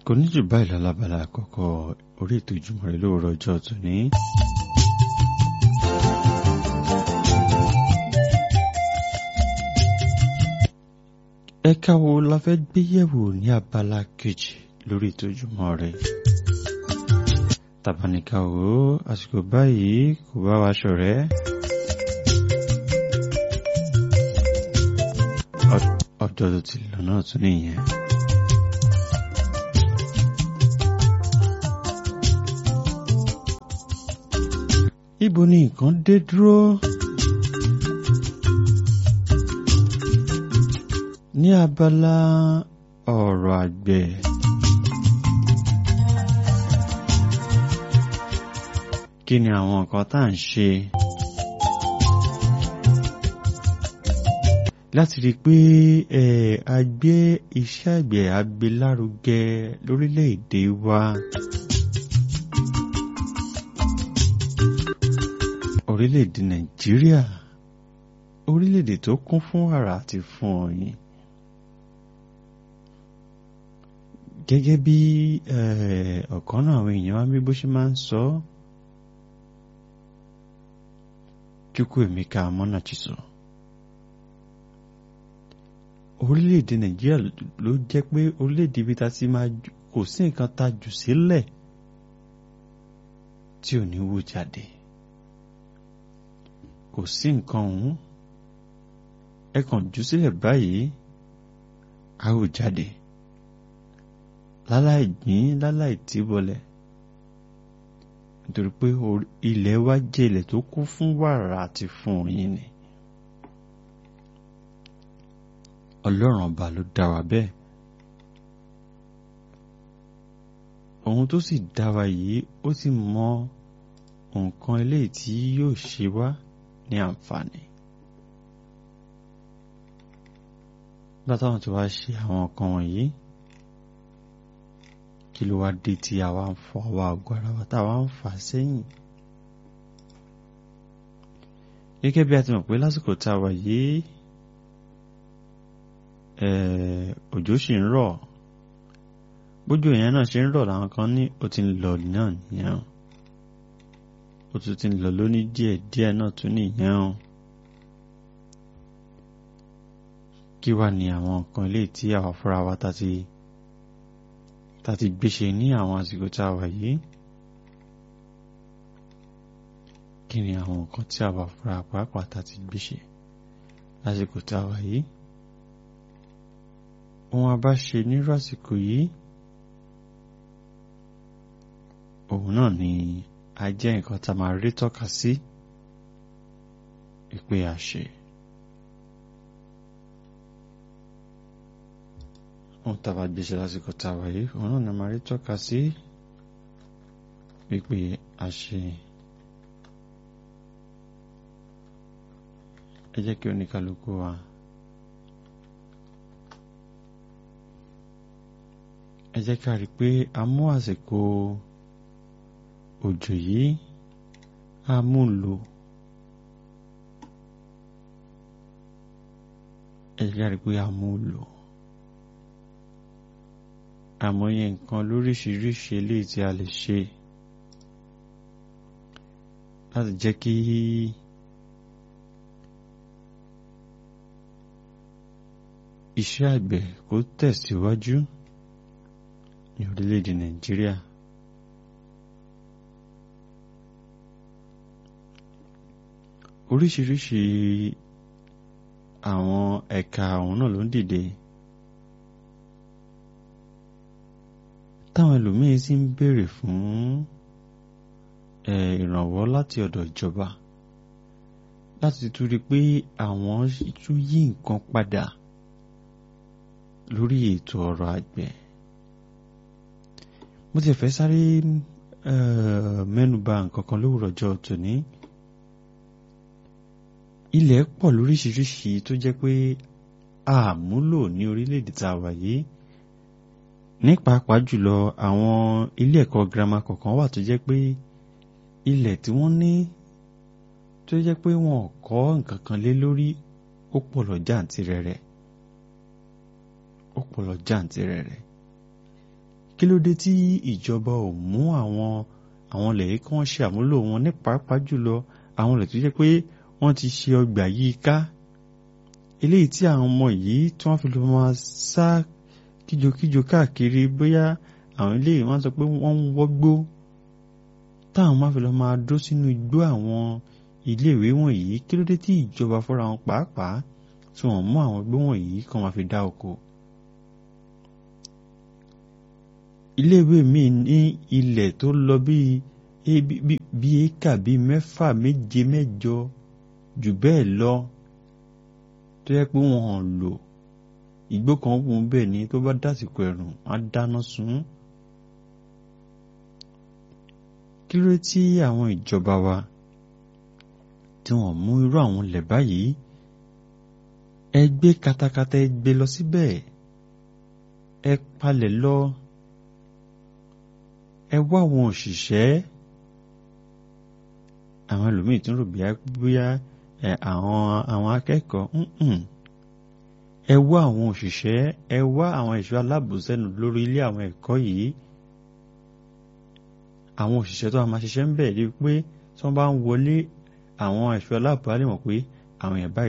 kò ní jù báyìí lálábàlá àkọ́kọ́ orí ètò ìjùmọ̀ rẹ̀ lóòrọ̀ ọjọ́ tòní. ẹ̀ka wo la fẹ́ gbé yẹ̀wò ní abala kejì lórí ètò ìjùmọ̀ rẹ̀ tàbáníkà wò ó àsìkò báyìí kò bá wa ṣọ̀rẹ́. ọjọ́ tó ti lọ náà tún nìyẹn. ibo ni nǹkan dé dúró? ní abala ọ̀rọ̀ àgbẹ̀. kí ni àwọn nǹkan tá à ń ṣe láti rí i pé a gbé iṣẹ́ àgbẹ̀ agbélárugẹ lórílẹ̀‐èdè wa. orílẹ̀‐èdè nàìjíríà orílẹ̀‐èdè tó kún fún wàrà àti fún ọyìn. gẹ́gẹ́ bí ọ̀kan náà àwọn èèyàn wá bí bó ṣe máa ń sọ Chukwuemeka Amọnachiso orílẹ̀-èdè Nàìjíríà ló jẹ́ pé orílẹ̀-èdè ibi tá ti máa kò sí nǹkan tá jù sílẹ̀ tí ò ní wú jáde kò sí nǹkan ọ̀hún ẹ kàn jù sílẹ̀ báyìí á wù jáde láláì gbìn láláì tìbọlẹ̀ nítorí pé ilẹ̀ wa jẹ́ ilẹ̀ tó kún fún wàrà àti fún oyin ni ọlọ́run ọba ló dá wa bẹ́ẹ̀ ohun tó sì dá wa yìí ó sì mọ nǹkan eléyìí tí yóò ṣe wá ní àǹfààní nígbà táwọn ti wá ṣe àwọn nǹkan wọ̀nyí kí ló wá dé tí àwa ń fọ àwa àgọ́ ara wa táwa ń fà sẹ́yìn. gẹ́gẹ́ bí a ti mọ̀ pé lásìkò tá a wà yìí òjò sì ń rọ̀ bójú èèyàn náà ṣe ń rọ̀ làwọn kan ní ó ti ń lọ náà nìyẹn ó tún ti ń lọ lóní díẹ̀ díẹ̀ náà tún nìyẹn o. kí wá ní àwọn nǹkan ilé tí àwa fúnra wa ta ti ta ti gbéṣe ní àwọn àsìkò tá a wà yìí kí ni àwọn nǹkan tí àwa fúnra pàápàá ta ti gbéṣe lásìkò tá a wà yìí ohun a bá ṣe nírú àsìkò yìí òun náà ni a jẹ́ nǹkan tá a máa rí tọ́ka sí ìpè àṣẹ. ohun tá a bá gbéṣe lásìkò tá a wà yìí òun náà ni a máa rí tọ́ka sí ìpè àṣẹ. ẹ jẹ́ kí oníkálukú wa. ẹ jẹ́ ká rí i pé a mú àsìkò òjò yìí a mú lò ẹ jẹ́ ká rí i pé a mú lò àmọye nǹkan lóríṣiríṣi eléyìí tí a lè ṣe láti jẹ́ kí iṣẹ́ àgbẹ̀ kó tẹ̀síwájú. Si ní orílẹ̀-èdè nàìjíríà oríṣiríṣi àwọn ẹ̀ka àwọn náà ló ń dìde táwọn ẹlòmíín sì ń béèrè fún ìrànwọ́ láti ọ̀dọ̀ ìjọba láti tún rí i pé àwọn tún yí nǹkan padà lórí ètò ọrọ̀ àgbẹ̀ mo ti fẹ́ sáré mẹ́nuba nǹkan kan lówùrọ̀ ọjọ́ tòní ilẹ̀ pọ̀ lóríṣiríṣi tó jẹ́ pé àmúlò ní orílẹ̀-èdè tá a wà yìí ní pàápàá jùlọ àwọn ilé ẹ̀kọ́ girama kọ̀ọ̀kan wà tó jẹ́ pé ilẹ̀ tí wọ́n ní tó jẹ́ pé wọn ò kọ́ nǹkan kan lé lórí ó pọ̀ lọ jàǹtìrẹrẹ ó pọ̀ lọ jàǹtìrẹrẹ kí ló dé tí ìjọba ò mú àwọn àwọn ilẹ̀ yìí kí wọ́n ṣe àmúlò wọn ní pàápàá jùlọ àwọn ilẹ̀ tó jẹ́ pé wọ́n ti ṣe ọgbà yìí ká eléyìí tí àwọn ọmọ yìí tí wọ́n fi lọ máa sá kíjokíjo káàkiri bóyá àwọn eléyìí wọ́n sọ pé wọ́n ń wọ́gbó táwọn máa fi lọ máa dó sínú igbó àwọn iléèwé wọ̀nyí kí ló dé tí ìjọba fúnra wọn pàápàá tí wọ́n mú àwọn igbó wọ̀nyí kí wọ́n máa fi dá oko. iléèwé mi ní ilẹ̀ tó lọ bíi bíi éka bíi mẹ́fà méje mẹ́jọ jù bẹ́ẹ̀ lọ tó yẹ pé wọ́n hàn lò igbó kan wù ú bẹ́ẹ̀ ni tó bá dásìkò ẹ̀rùn á dáná sun. kí ló tí àwọn ìjọba wa tí wọ́n mú irú àwọn ilẹ̀ báyìí ẹ gbé katakata ẹ gbé lọ síbẹ̀ ẹ palẹ̀ lọ ẹ wá àwọn òṣìṣẹ́ àwọn ẹlòmíì tún rò bóyá àwọn àwọn akẹ́kọ̀ọ́ ẹ wá àwọn òṣìṣẹ́ ẹ wá àwọn ẹ̀ṣọ́ aláàbòsẹ́nu lórí ilé àwọn ẹ̀kọ́ yìí àwọn òṣìṣẹ́ tó wà máa ṣiṣẹ́ ń bẹ̀ rí pé tí wọ́n bá ń wọlé àwọn ẹ̀ṣọ́ aláàbò á lè mọ̀ pé àwọn èèyàn báyìí